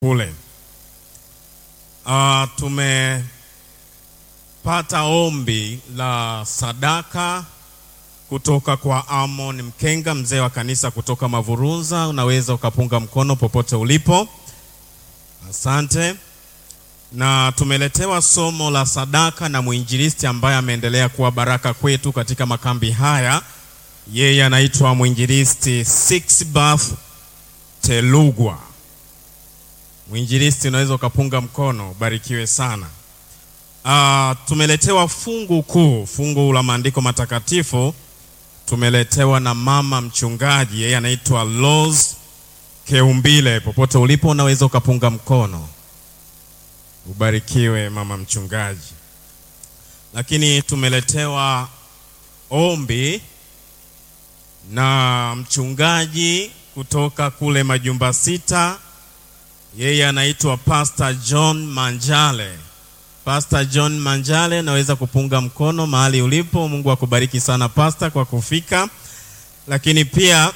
kule. Uh, tumepata ombi la sadaka kutoka kwa Amon Mkenga, mzee wa kanisa kutoka Mavurunza. Unaweza ukapunga mkono popote ulipo, asante. Na tumeletewa somo la sadaka na mwinjilisti ambaye ameendelea kuwa baraka kwetu katika makambi haya. Yeye anaitwa mwinjilisti Sixbeth Telugwa. Mwinjilisti, unaweza ukapunga mkono, barikiwe sana. Uh, tumeletewa fungu kuu, fungu la maandiko matakatifu tumeletewa na mama mchungaji, yeye anaitwa Rose Keumbile. Popote ulipo unaweza ukapunga mkono, ubarikiwe mama mchungaji. Lakini tumeletewa ombi na mchungaji kutoka kule Majumba Sita, yeye anaitwa Pastor John Manjale. Pastor John Manjale, naweza kupunga mkono mahali ulipo. Mungu akubariki sana Pastor kwa kufika. Lakini pia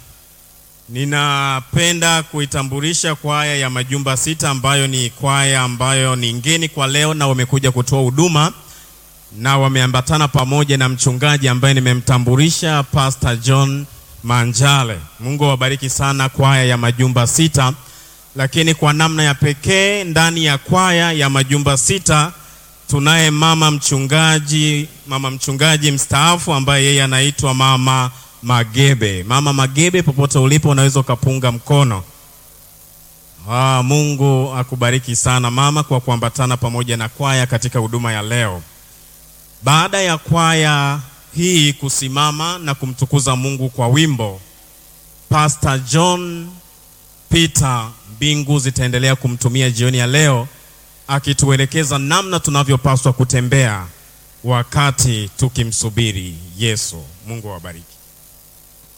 ninapenda kuitambulisha kwaya ya Majumba Sita ambayo ni kwaya ambayo ni ngeni kwa leo na wamekuja kutoa huduma na wameambatana pamoja na mchungaji ambaye nimemtambulisha Pastor John Manjale. Mungu awabariki sana kwaya ya Majumba Sita lakini kwa namna ya pekee ndani ya kwaya ya Majumba Sita tunaye mama mchungaji, mama mchungaji mstaafu ambaye yeye anaitwa Mama Magebe. Mama Magebe, popote ulipo unaweza ukapunga mkono. Ah, Mungu akubariki sana mama kwa kuambatana pamoja na kwaya katika huduma ya leo. Baada ya kwaya hii kusimama na kumtukuza Mungu kwa wimbo, Pastor John Peter mbingu zitaendelea kumtumia jioni ya leo akituelekeza namna tunavyopaswa kutembea wakati tukimsubiri Yesu. Mungu awabariki.